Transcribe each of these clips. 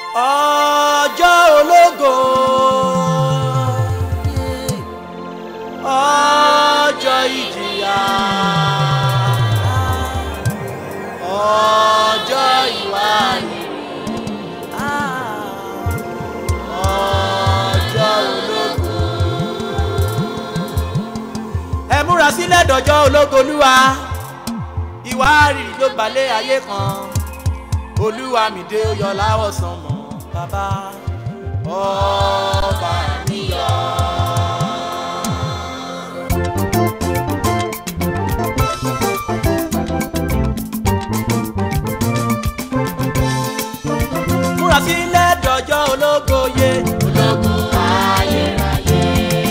ọjọ́ ológo ọjọ́ ìjìyà ọjọ́ ìwáyé ọjọ́ ológo. ẹ múra sílẹ̀ dọ̀jọ́ ológo olúwa ìwárìrì ló balẹ̀ ayé kan olúwa mi dé ó yọ láwọ̀ sánmọ̀ bàbá ọba mi yọ. múra sílẹ̀ dọ̀jọ́ ológo yé ológo ayérayé.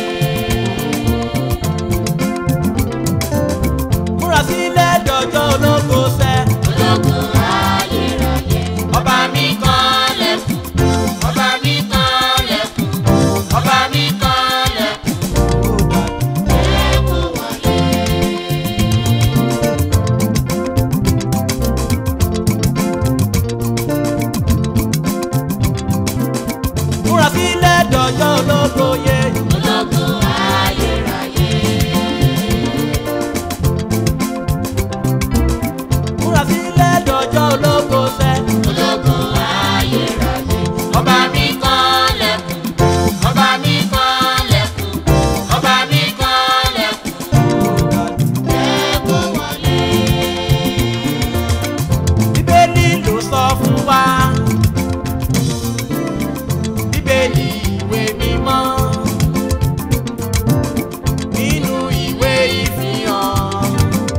múra sílẹ̀ dọ̀jọ́ ológo sẹ́. ológun ayérayé. ọba mi kan lẹ́kùn ọba mi kan lẹ̀kùn ọba mi kan lẹ́kùn. ẹ̀kún wọlé. múra sílẹ̀ dọ̀jọ́ ológo yé. ológun ayérayé. múra sílẹ̀ dọ̀jọ́ ológo sẹ́. ológun ayérayé. ọba mi kan lẹ̀kùn ọba mi kan lẹ̀kùn ọba mi kan lẹ̀kùn ẹ̀kún wọlé. bíbélì ló sọ fún wa. bíbélì ìwé mímọ́. nínú ìwé ìfihàn.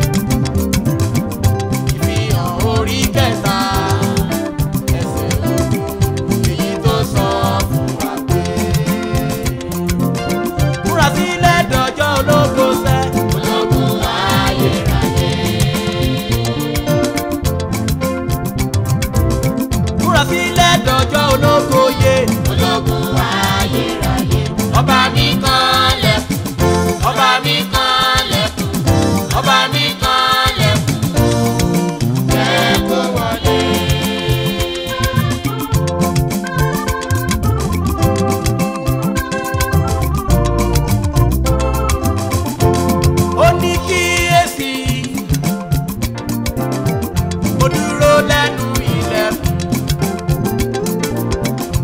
ìfihàn orí kẹta. ẹsẹ̀ ogún èyí tó sọ fún wa pé. múra sílẹ̀ dọ̀jọ́ ológo sẹ́. ológun ayérayé. múra sílẹ̀ dọ̀jọ́ ológo yé. ológun ayérayé. ọba mi kan lẹ̀kùn ọba mi kan lẹ̀kùn ọba mi kan lẹ̀kùn ẹ̀kún wọlé. ó ní kíyèsí mo dúró lẹ́nu ilẹ̀kùn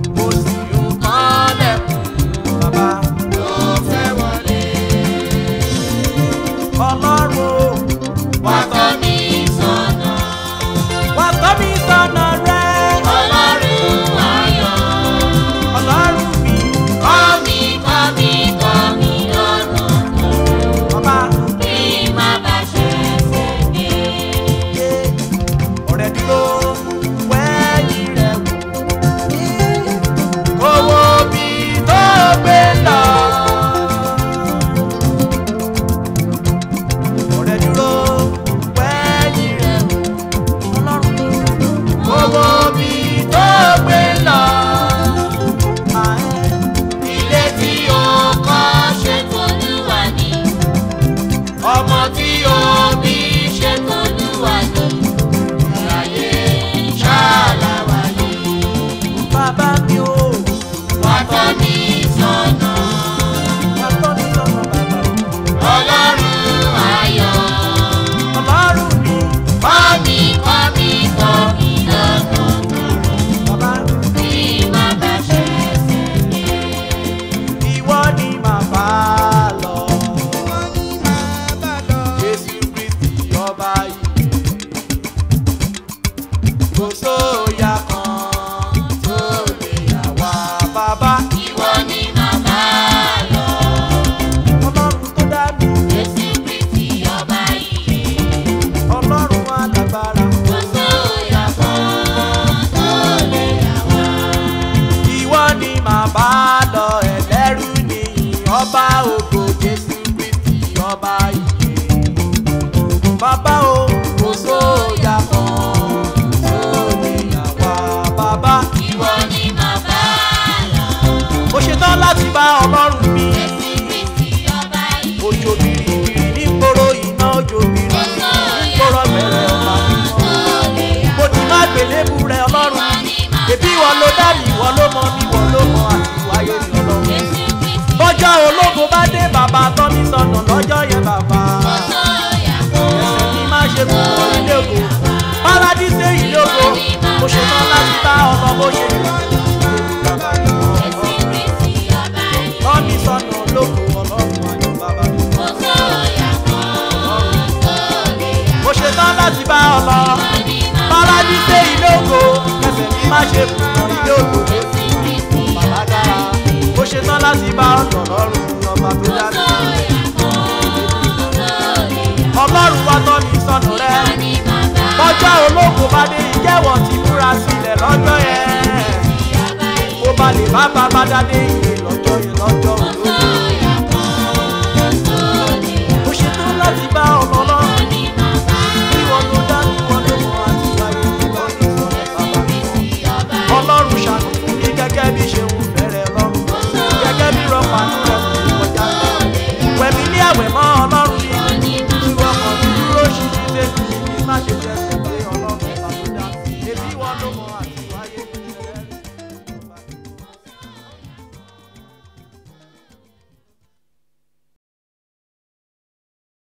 ló dá mi ìwọ ló mọ mi ìwọ ló mọ àti wáyé mi ọlọ́run bọ́jọ́ ológo bá dé bàbá tọ́ mi sọnà lọ́jọ́ yẹn bàbá ẹsẹ̀ mi má ṣe kú wọ ilé ògo paradíṣe ilé ògo mo ṣe tán láti bá ọmọ bó ṣe lè tọ́ mi sọnà lóko ọlọ́run ayọ̀ bàbá mi. mo ṣe tán láti bá ọ lọ paradíṣe ilé ògo ẹsẹ̀ mi má ṣe kú wọ ilé ògo bàbá dára mo ṣe tán láti bá ọ lọ lọ́rùn ọba tó dá mi. ọlọ́run wa tọ́ mi sọnù rẹ bọ́jọ́ ológo bá dé ìjẹ́wọ̀ ti múra sílẹ̀ lọ́jọ́ yẹn kó ba lè bá bàbá dáadé